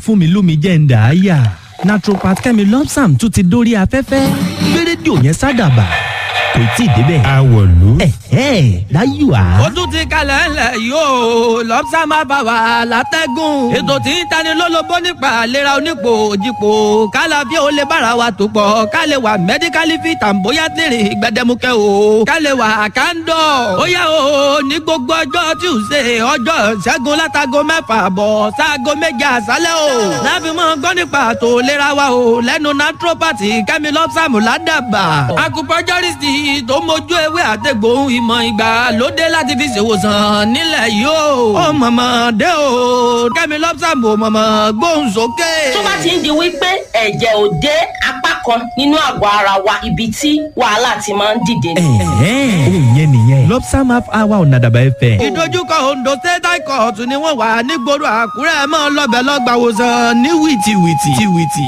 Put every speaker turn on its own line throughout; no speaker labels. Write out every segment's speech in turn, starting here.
fún mi lómi jẹ́ ń dà á yà naturopath kẹ́mi lọ́psàm tún ti dórí afẹ́fẹ́ gbé rédíò yẹn sádàbà kò tí ì débẹ̀.
Àwọ̀lú.
ẹ̀hẹ́ láyò á.
ó tún ti kalẹ̀ ńlẹ̀ yóò lọ́pṣà máa bá wa látẹ́gùn. ètò tí ń tani lólobó nípa àlera onípò òjìpò kálá bí ó lè bára wa tó pọ̀ ká lè wà mẹ́díkálì fit and bóyá tèrè gbẹdẹmukẹ́ o ká lè wà kándọ̀. ó yá o ní gbogbo ọjọ́ tuesday ọjọ́ ṣẹ́gun látago mẹ́fà bọ̀ sáago méje àṣálẹ́ o. láfi mọ́ gbọ́ nípa àtò ìlera wa o lẹ́nu naturopathy kẹ́mi lọ́pṣàmù ládàbà. acupuncturist tó mójú ewé àtẹ̀gbò ìmọ̀ ìgbà lóde láti fi ṣèwòsàn nílẹ̀ yìí o. ó mọ̀mọ́ dé o kẹ́mi lọ́pṣàmù mọ̀mọ́ gbóhùn sókè.
tó bá ti ń di wípé ẹ̀jẹ̀ ò dé apá kan nínú àgọ́ ara wa ibi tí wàhálà ti máa ń dìde ni.
ẹ̀hẹ́ òun yẹn nìyẹn lọ́psàm half hour ọ̀nà àdàbà ẹ̀fẹ̀.
ìdojúkọ ondo state high court ni wọ́n wà nígboro àkúrẹ́ mọ́ lọ́bẹ̀ lọ́gbàwòsàn ní wìtìwìtì. wìtìwìtì.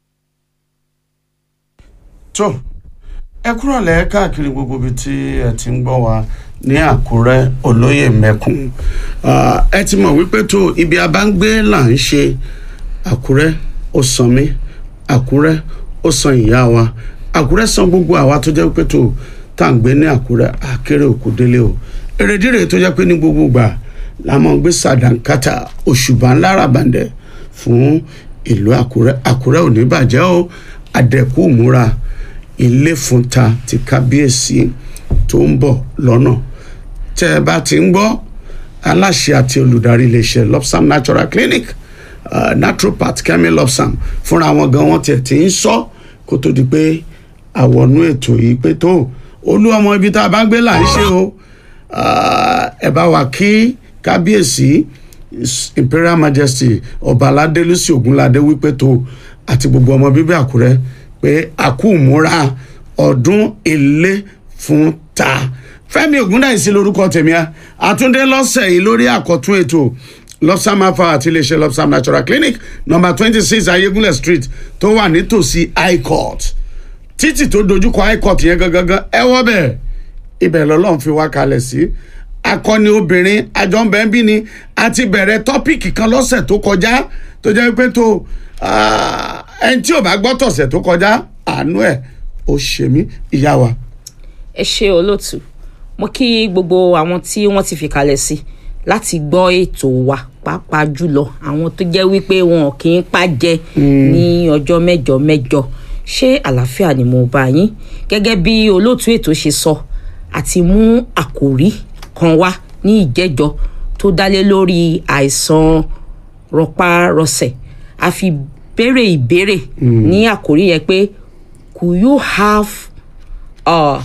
tó ẹ kúrò lẹ́ káàkiri gbogbo ibi tí ẹ ti ń gbọ́ wa ní àkúrẹ́ olóyè mẹ́kùn Ah, ẹ ti mọ̀ wípé tó ibi abáǹgbé là ń ṣe àkúrẹ́ ó san mí àkúrẹ́ ó san ìyá wa àkúrẹ́ san gbogbo àwa tó jẹ́ pé tó tá à ń gbé ní àkúrẹ́ àkéré òkú délé o èrèdíre tó jẹ́ pé ní gbogbo ìgbà la máa ń gbé sàdánkátà òṣùbà ńlá ràbàǹdẹ̀ fún ìlú àkúrẹ́ àkúrẹ́ ò ní bàjẹ́ o àdẹ̀kù múra ilé fúnta ti kábíyèsí tó ń bọ̀ lọ́nà tẹ́ ẹ bá ti ń gbọ́ aláṣẹ àti olùdarí iléeṣẹ́ lopsam natural clinic uh, naturopath kemi lopsam fúnra wọn gan wọn tiẹ̀ ti ń sọ kó tó di pé àwọnú ètò yìí pé tó olú ọmọ ibi tá a bá gbé là ń ṣe o Ah, ẹ bá wa kí kábíyèsí His imperial majesty ọba aládélúsì ògúnládé wípé tó àti gbogbo ọmọ bíbí àkúrẹ́ pé àkúmúra ọdún ilé fún ta fẹ́mi ògúndáìsí lórúkọ tèmi a àtúndé lọ́sẹ̀ yìí lórí àkọ́tún ètò lopsam alpha àti iléeṣẹ́ lopsam natural clinic number twenty six ayégúnlẹ̀ street tó wà nítòsí high court títì tó dojúkọ high court yẹn gangan ẹ wọ́ bẹ́ẹ̀ ibẹ̀ lọ́lọ́run fi wá kalẹ̀ sí akọni obìnrin àjọǹbẹ̀ẹ́bí ni a ti bẹ̀rẹ̀ tọ́pìkì kan lọ́sẹ̀ tó kọjá tó jẹ́ pé tó ah, ẹni tí ò bá gbọ́ tọ̀sẹ̀ tó kọjá àánú ẹ̀ ó ṣe mí ìyá wa.
ẹ ṣe olóòtú mo kí gbogbo àwọn tí wọ́n ti fi kalẹ̀ sí láti gbọ́ ètò wa pàápàá jùlọ àwọn tó jẹ́ wípé wọn kì í pàjẹ́ ní ọjọ́ mẹ́jọ mẹ́jọ ṣé àlàáfíà ni mo bá yín gẹ́gẹ́ bí olóòtú ètò ṣe sọ àti mú àkòrí kan wá ní ìjẹ́jọ tó dálé lórí àìsàn rọpárọsẹ̀ a fi béèrè ìbéèrè ní àkòrí yẹn pé could you have uh,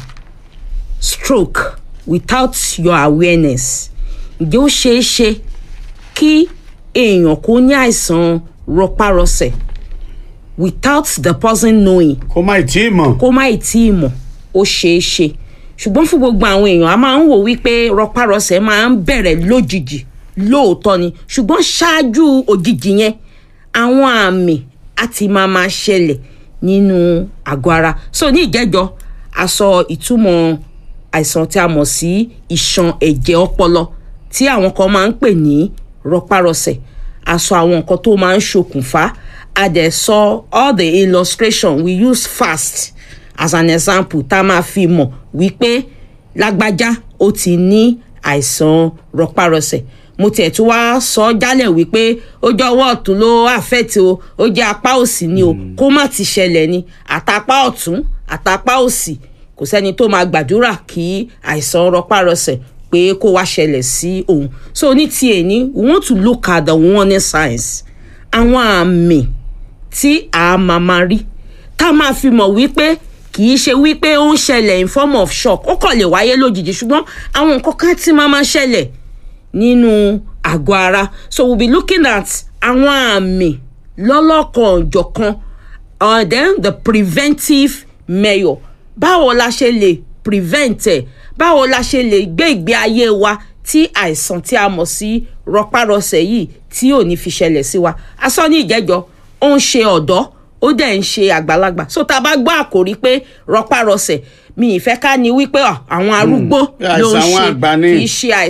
stroke without your awareness ǹjẹ́ ó ṣeé ṣe kí èèyàn kó ní àìsàn rọpárọsẹ̀ without the person knowing
kó má ì tí ì mọ̀
kó má ì tí ì mọ̀ ó ṣeé ṣe ṣùgbọ́n fún gbogbo àwọn èèyàn a máa ń wò wípé rọpárọsẹ̀ máa ń bẹ̀rẹ̀ lójijì lóòótọ́ ni ṣùgbọ́n ṣáájú òjijì yẹn àwọn àmì á ti máa máa ṣẹlẹ̀ nínú àgọ́ ara so ní ìjẹ́jọ́ a sọ ìtumọ̀ àìsàn tí a mọ̀ sí ìṣàn ẹ̀jẹ̀ ọpọlọ tí àwọn kan máa ń pè ní rọpárọsẹ̀ a sọ àwọn nǹkan tó máa ń ṣokùnfà a dẹ̀ sọ all the illustration we use fast as an example tá a máa fi mọ̀ wípé lágbájá ó ti ní àìsàn rọpárọsẹ̀ mo tiẹ̀ tún wá sọ jálẹ̀ wípé ó jẹ́ ọwọ́ ọ̀tún ló àfẹ́tì o ó jẹ́ apá òsì ni o kó má ti ṣẹlẹ̀ ni àtàpá ọ̀tún àtàpá òsì kò sẹ́ni tó máa gbàdúrà kí àìsàn rọpárọsẹ̀ pé kó wá ṣẹlẹ̀ sí òun so ní tiẹ̀ ní we want to look at the warning signs àwọn àmì tí a máa máa rí tá a máa fi mọ̀ wípé kì í ṣe wípé ó ń ṣẹlẹ̀ in form of shock ó kàn lè wáyé lójijì ṣùgbọ́n àwọn nǹkan kan tí máa máa ṣẹlẹ̀ nínú àgọ́ ara so we'll be looking at àwọn àmì lọ́lọ́kan-ò-jọ̀kan and then the preventive measure báwo la ṣe lè prevent ẹ̀ báwo la ṣe lè gbé ìgbé ayé wa tí àìsàn tí a mọ̀ sí rọpárọsẹ̀ yìí tí ò ní fi ṣẹlẹ̀ sí wa a sọ ní ìjẹ́jọ́ ó ń ṣe ọ̀dọ́ ó dẹ̀ ń ṣe àgbàlagbà so tá a bá gbọ́ àkòrí pé rọpárọsẹ̀ mi ìfẹ́ ká ní wípé àwọn arúgbó ló ń
àìsàn àwọn
ṣe
àgbà ni.
kì í ṣe àìsàn.